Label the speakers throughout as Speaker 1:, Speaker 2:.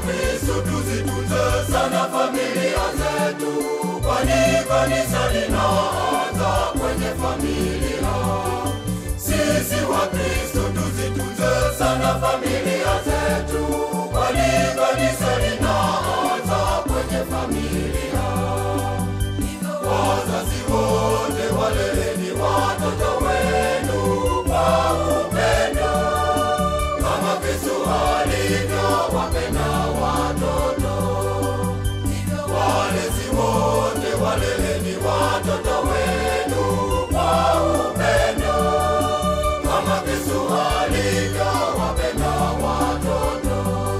Speaker 1: Wakristo tuzitunze sana familia zetu, kwani kanisa linaanza kwenye familia. Sisi Wakristo tuzitunze sana familia zetu, kwani kanisa linaanza kwenye familia. Wazazi wote waleleni watoto wenu kwa upendo kama Kristo alivyowapenda watoto. Walezi wote waleleni watoto wenu kwa upendo kama Kristo alivyowapenda watoto.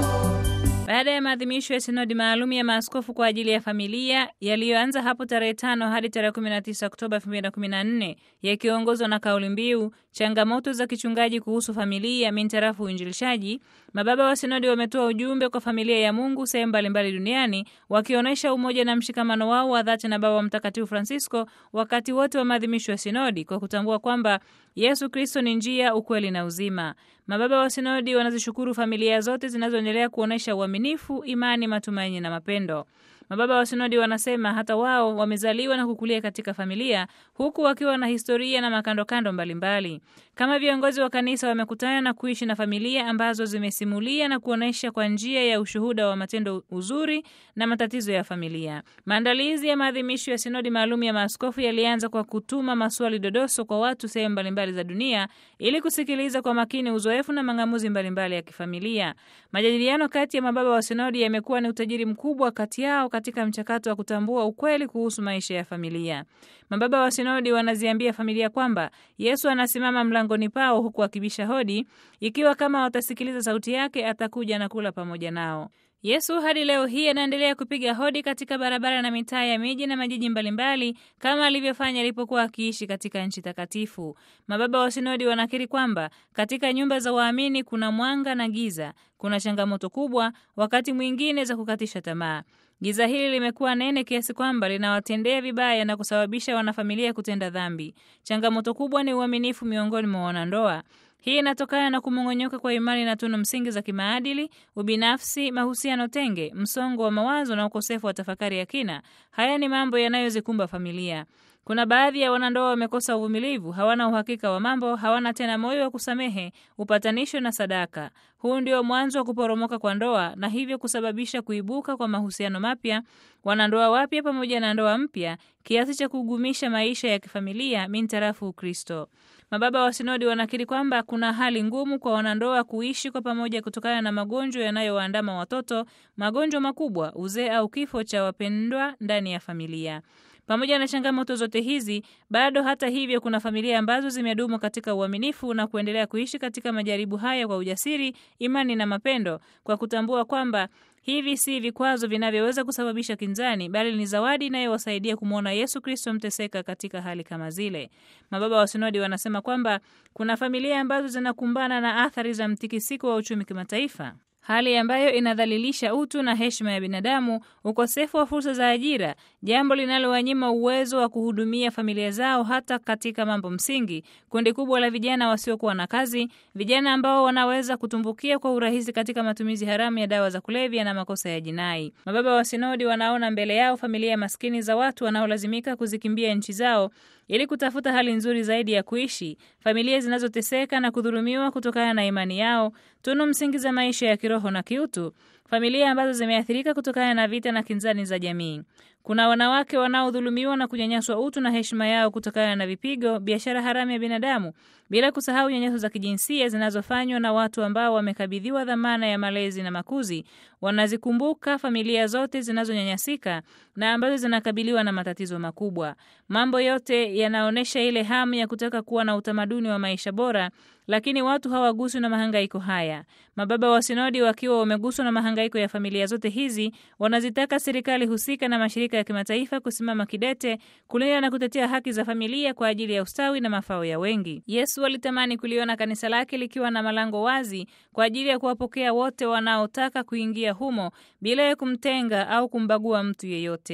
Speaker 2: Baada ya maadhimisho ya sinodi maalum ya maaskofu kwa ajili ya familia yaliyoanza hapo tarehe tano hadi tarehe 19 Oktoba 2014 yakiongozwa na kauli mbiu changamoto za kichungaji kuhusu familia mintarafu uinjilishaji, mababa wa sinodi wametoa ujumbe kwa familia ya Mungu sehemu mbalimbali duniani wakionyesha umoja na mshikamano wao wa dhati na Baba Mtakatifu Francisco wakati wote wa maadhimisho ya sinodi kwa kutambua kwamba Yesu Kristo ni njia, ukweli na uzima. Mababa wa sinodi wanazishukuru familia zote zinazoendelea kuonyesha uaminifu, imani, matumaini na mapendo. Mababa wa sinodi wanasema hata wao wamezaliwa na kukulia katika familia huku wakiwa na historia na makandokando mbalimbali. Kama viongozi wa kanisa wamekutana na kuishi na familia ambazo zimesimulia na kuonyesha kwa njia ya ushuhuda wa matendo uzuri na matatizo ya familia. Maandalizi ya maadhimisho ya sinodi maalum ya maaskofu yalianza kwa kutuma maswali dodoso kwa watu sehemu mbalimbali za dunia ili kusikiliza kwa makini uzoefu na mang'amuzi mbalimbali ya kifamilia. Majadiliano kati ya mababa wa sinodi yamekuwa ni utajiri mkubwa kati yao katika mchakato wa kutambua ukweli kuhusu maisha ya familia. Mababa wa sinodi wanaziambia familia kwamba Yesu anasimama mlangoni pao huku akibisha hodi, ikiwa kama watasikiliza sauti yake atakuja na kula pamoja nao. Yesu hadi leo hii anaendelea kupiga hodi katika barabara na mitaa ya miji na majiji mbalimbali kama alivyofanya alipokuwa akiishi katika nchi takatifu. Mababa wa sinodi wanakiri kwamba katika nyumba za waamini kuna mwanga na giza, kuna changamoto kubwa, wakati mwingine za kukatisha tamaa. Giza hili limekuwa nene kiasi kwamba linawatendea vibaya na kusababisha wanafamilia kutenda dhambi. Changamoto kubwa ni uaminifu miongoni mwa wanandoa. Hii inatokana na kumong'onyoka kwa imani na tunu msingi za kimaadili, ubinafsi, mahusiano tenge, msongo wa mawazo na ukosefu wa tafakari ya kina. Haya ni mambo yanayozikumba familia. Kuna baadhi ya wanandoa wamekosa uvumilivu, hawana uhakika wa mambo, hawana tena moyo wa kusamehe, upatanisho na sadaka. Huu ndio mwanzo wa kuporomoka kwa ndoa na hivyo kusababisha kuibuka kwa mahusiano mapya, wanandoa wapya pamoja na ndoa mpya, kiasi cha kugumisha maisha ya kifamilia mintarafu Ukristo. Mababa wa sinodi wanakiri kwamba kuna hali ngumu kwa wanandoa kuishi kwa pamoja kutokana na magonjwa yanayowaandama watoto, magonjwa makubwa, uzee au kifo cha wapendwa ndani ya familia. Pamoja na changamoto zote hizi, bado hata hivyo, kuna familia ambazo zimedumu katika uaminifu na kuendelea kuishi katika majaribu haya kwa ujasiri, imani na mapendo, kwa kutambua kwamba hivi si vikwazo vinavyoweza kusababisha kinzani, bali ni zawadi inayowasaidia kumwona Yesu Kristo mteseka katika hali kama zile. Mababa wa sinodi wanasema kwamba kuna familia ambazo zinakumbana na athari za mtikisiko wa uchumi kimataifa hali ambayo inadhalilisha utu na heshima ya binadamu, ukosefu wa fursa za ajira, jambo linalowanyima uwezo wa kuhudumia familia zao hata katika mambo msingi. Kundi kubwa la vijana wasiokuwa na kazi, vijana ambao wanaweza kutumbukia kwa urahisi katika matumizi haramu ya dawa za kulevya na makosa ya jinai. Mababa wa sinodi wanaona mbele yao familia maskini za watu wanaolazimika kuzikimbia nchi zao ili kutafuta hali nzuri zaidi ya kuishi, familia zinazoteseka na kudhulumiwa kutokana na imani yao, tunu msingi za maisha ya kiroho na kiutu, familia ambazo zimeathirika kutokana na vita na kinzani za jamii. Kuna wanawake wanaodhulumiwa na kunyanyaswa utu na heshima yao kutokana na vipigo, biashara haramu ya binadamu, bila kusahau nyanyaso za kijinsia zinazofanywa na watu ambao wamekabidhiwa dhamana ya malezi na makuzi. Wanazikumbuka familia zote zinazonyanyasika na ambazo zinakabiliwa na matatizo makubwa. Mambo yote yanaonyesha ile hamu ya kutaka kuwa na utamaduni wa maisha bora, lakini watu hawaguswi na mahangaiko haya. Mababa wa sinodi wakiwa wameguswa na mahangaiko ya familia zote hizi, wanazitaka serikali husika na mashirika ya kimataifa kusimama kidete kulinda na kutetea haki za familia kwa ajili ya ustawi na mafao ya wengi. Yesu alitamani kuliona kanisa lake likiwa na malango wazi kwa ajili ya kuwapokea wote wanaotaka kuingia humo bila ya kumtenga au kumbagua mtu yeyote.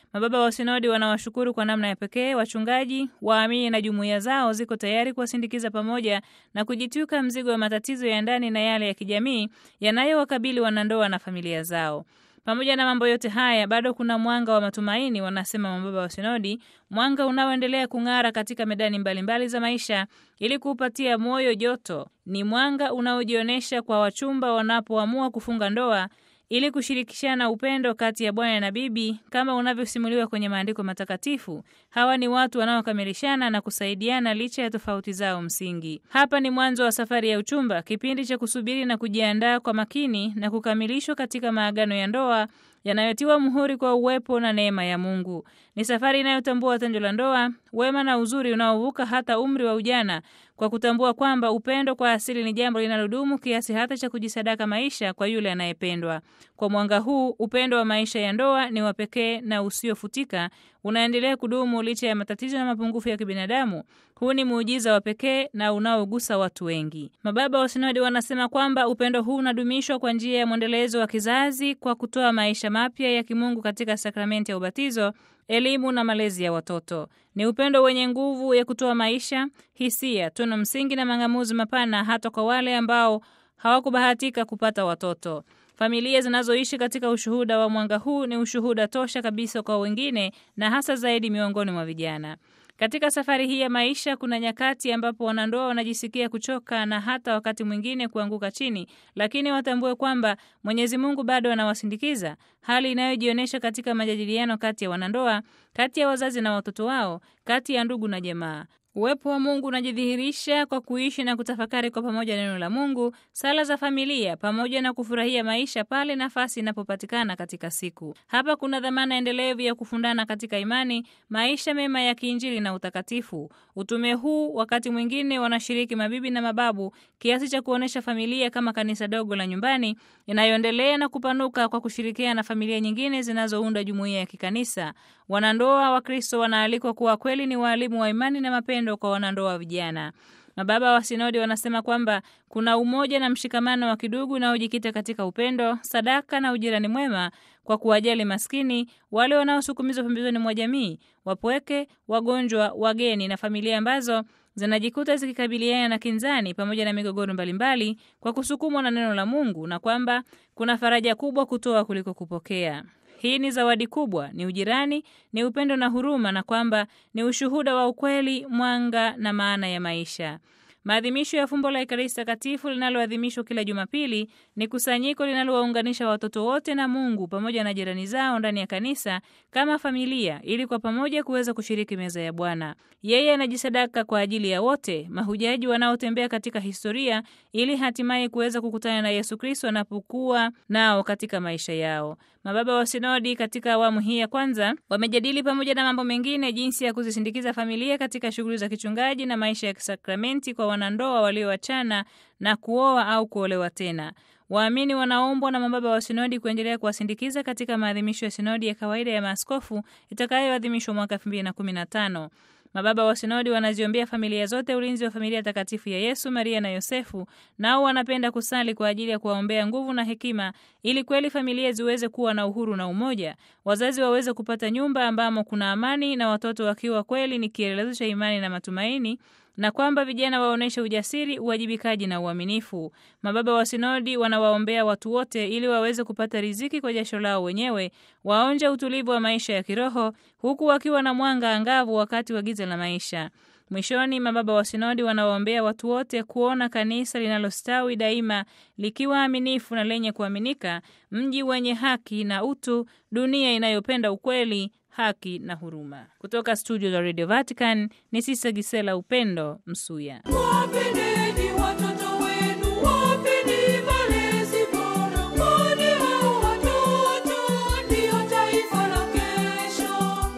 Speaker 2: Mababa wa sinodi wanawashukuru kwa namna ya pekee wachungaji, waamini na jumuiya zao ziko tayari kuwasindikiza pamoja na kujitwika mzigo wa matatizo ya ndani na yale ya kijamii yanayowakabili wanandoa na familia zao. Pamoja na mambo yote haya, bado kuna mwanga wa matumaini, wanasema mababa wa sinodi, mwanga unaoendelea kung'ara katika medani mbalimbali mbali za maisha ili kuupatia moyo joto. Ni mwanga unaojionyesha kwa wachumba wanapoamua kufunga ndoa ili kushirikishana upendo kati ya bwana na bibi kama unavyosimuliwa kwenye maandiko matakatifu. Hawa ni watu wanaokamilishana na kusaidiana licha ya tofauti zao msingi. Hapa ni mwanzo wa safari ya uchumba, kipindi cha kusubiri na kujiandaa kwa makini na kukamilishwa katika maagano ya ndoa yanayotiwa muhuri kwa uwepo na neema ya Mungu. Ni safari inayotambua tendo la ndoa, wema na uzuri unaovuka hata umri wa ujana, kwa kutambua kwamba upendo kwa asili ni jambo linalodumu kiasi hata cha kujisadaka maisha kwa yule anayependwa. Kwa mwanga huu, upendo wa maisha ya ndoa ni wa pekee na usiofutika, unaendelea kudumu licha ya matatizo na mapungufu ya kibinadamu. Huu ni muujiza wa pekee na unaogusa watu wengi. Mababa wa sinodi wanasema kwamba upendo huu unadumishwa kwa njia ya mwendelezo wa kizazi kwa kutoa maisha mapya ya kimungu katika sakramenti ya ubatizo, elimu na malezi ya watoto. Ni upendo wenye nguvu ya kutoa maisha, hisia, tunu msingi na mang'amuzi mapana hata kwa wale ambao hawakubahatika kupata watoto. Familia zinazoishi katika ushuhuda wa mwanga huu ni ushuhuda tosha kabisa kwa wengine na hasa zaidi miongoni mwa vijana. Katika safari hii ya maisha kuna nyakati ambapo wanandoa wanajisikia kuchoka na hata wakati mwingine kuanguka chini, lakini watambue kwamba Mwenyezi Mungu bado anawasindikiza, hali inayojionyesha katika majadiliano kati ya wanandoa, kati ya wazazi na watoto wao, kati ya ndugu na jamaa. Uwepo wa Mungu unajidhihirisha kwa kuishi na kutafakari kwa pamoja neno la Mungu, sala za familia, pamoja na kufurahia maisha pale nafasi inapopatikana katika siku. Hapa kuna dhamana endelevu ya kufundana katika imani, maisha mema ya kiinjili na utakatifu. Utume huu wakati mwingine wanashiriki mabibi na mababu, kiasi cha kuonyesha familia kama kanisa dogo la nyumbani inayoendelea na kupanuka kwa kushirikiana na familia nyingine zinazounda jumuiya ya kikanisa. Wanandoa wa Kristo wanaalikwa kuwa kweli ni waalimu wa imani na mapendo kwa wanandoa vijana. Mababa wa sinodi wanasema kwamba kuna umoja na mshikamano wa kidugu unaojikita katika upendo, sadaka na ujirani mwema, kwa kuwajali maskini, wale wanaosukumizwa pembezoni mwa jamii, wapweke, wagonjwa, wageni na familia ambazo zinajikuta zikikabiliana na kinzani pamoja na migogoro mbalimbali kwa kusukumwa na neno la Mungu, na kwamba kuna faraja kubwa kutoa kuliko kupokea. Hii ni zawadi kubwa, ni ujirani, ni upendo na huruma, na kwamba ni ushuhuda wa ukweli, mwanga na maana ya maisha. Maadhimisho ya fumbo la Ekaristi Takatifu linaloadhimishwa kila Jumapili ni kusanyiko linalowaunganisha watoto wote na Mungu pamoja na jirani zao ndani ya kanisa kama familia, ili kwa pamoja kuweza kushiriki meza ya Bwana. Yeye anajisadaka kwa ajili ya wote, mahujaji wanaotembea katika historia, ili hatimaye kuweza kukutana na Yesu Kristo anapokuwa nao katika maisha yao. Mababa wa sinodi katika awamu hii ya kwanza wamejadili pamoja na mambo mengine jinsi ya kuzisindikiza familia katika shughuli za kichungaji na maisha ya kisakramenti kwa wanandoa walioachana na kuoa au kuolewa tena. Waamini wanaombwa na mababa wa sinodi kuendelea kuwasindikiza katika maadhimisho ya sinodi ya kawaida ya maaskofu itakayoadhimishwa mwaka 2015. Mababa wa sinodi wanaziombea familia zote ulinzi wa familia takatifu ya Yesu, Maria na Yosefu. Nao wanapenda kusali kwa ajili ya kuwaombea nguvu na hekima, ili kweli familia ziweze kuwa na uhuru na umoja, wazazi waweze kupata nyumba ambamo kuna amani, na watoto wakiwa kweli ni kielelezo cha imani na matumaini na kwamba vijana waoneshe ujasiri, uwajibikaji na uaminifu. Mababa wa sinodi wanawaombea watu wote ili waweze kupata riziki kwa jasho lao wenyewe, waonje utulivu wa maisha ya kiroho, huku wakiwa na mwanga angavu wakati wa giza la maisha. Mwishoni, mababa wa sinodi wanawaombea watu wote kuona kanisa linalostawi daima likiwa aminifu na lenye kuaminika, mji wenye haki na utu, dunia inayopenda ukweli haki na huruma. Kutoka studio za Radio Vatican ni Sisa Gisela Upendo Msuya.
Speaker 3: Wapendeni watoto wenu, wapeni malezi bora, kwani hao watoto ndio taifa la kesho.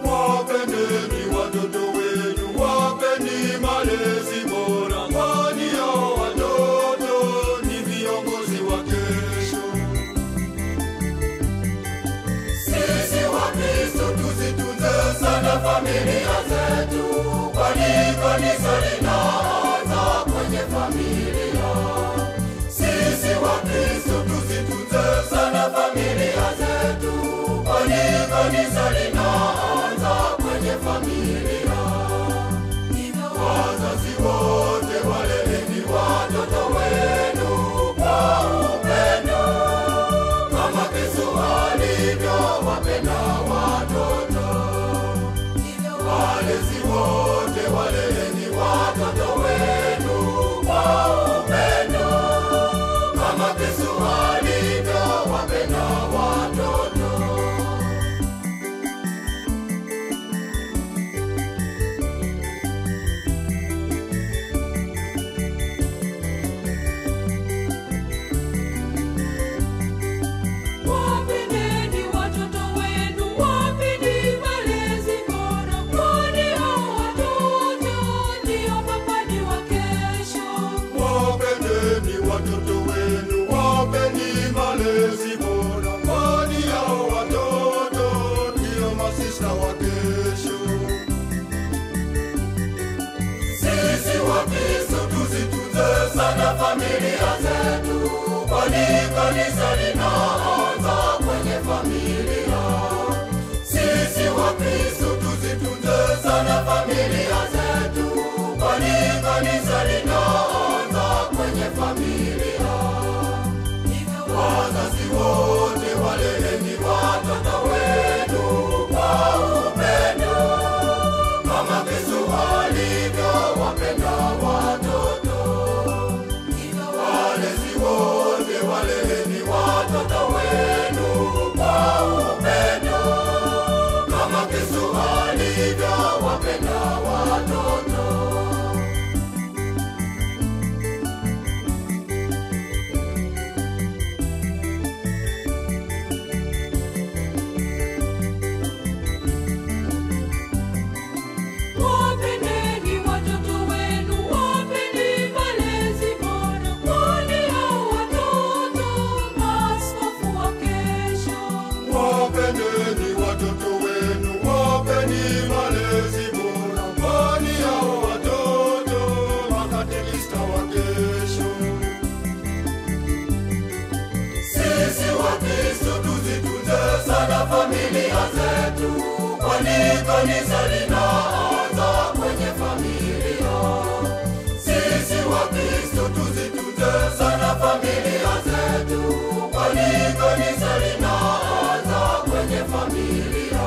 Speaker 1: Wapendeni watoto wenu, wapeni malezi bora, kwani hao watoto ni viongozi wa kesho. Sisi Wakristo tuzitunze sana familia zetu, kwani kanisa linaanza kwenye sana familia zetu, kwani kanisa linaanza kwenye familia. Sisi Wakristo tuzitunze sana familia zetu, kwani kanisa linaanza kwenye familia. Wazazi wote waleleni watoto wenu kwa upendo, kama Kristo alivyowapenda watoto. Walezi wote waleleni watoto wenu kwa upendo, kama Kristo alivyowapenda watoto.
Speaker 3: Wapendeni watoto wenu, wapeni malezi bora, kwani hao watoto maaskofu wa kesho.
Speaker 1: Wapendeni watoto wenu, wapeni malezi bora, kwani hao watoto makatekista wa kesho. Sisi Wakristo tuzitunze sana familia zetu, kwani kanisa linaanza kwenye familia. Sisi Wakristo tuzitunze sana familia zetu, kwani kanisa linaanza kwenye familia.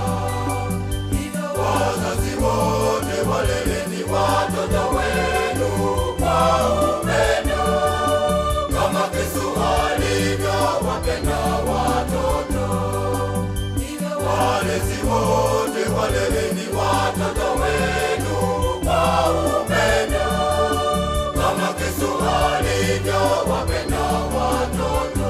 Speaker 1: Wazazi wote waleleni watoto wenu kwa upendo, kama Kristo alivyowapenda watoto. Walezi wote waleleni watoto wenu kwa upendo, kama Kristo alivyowapenda watoto.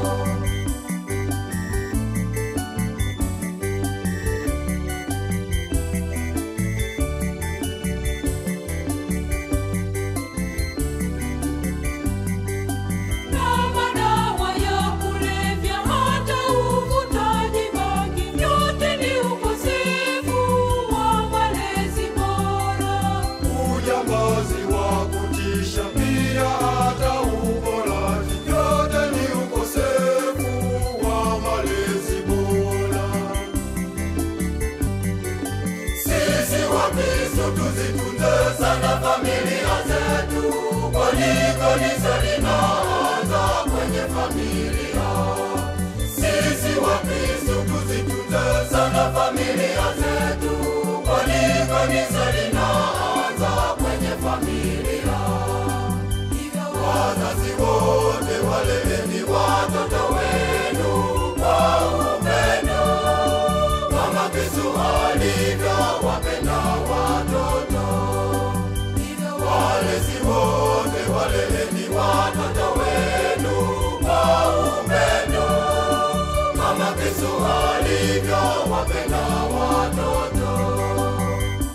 Speaker 3: Na madawa ya kulevya hata uvutaji bangi, yote ni ukosefu wa malezi bora.
Speaker 1: Ujambazi wa kutisha pia hata uporaji, yote ni ukosefu wa malezi bora. Sisi Wakristo tuzitunze sana familia zetu, kwani kanisa linaanza kwenye familia. Sisi Wakristo tuzitunze sana familia zetu, kwani kanisa linaanza kwenye familia. Wazazi wote waleleni watoto wenu kwa upendo, kama Kristo alivyowapenda watoto. Walezi wote waleleni watoto wenu kwa upendo, kama Kristo alivyowapenda watoto.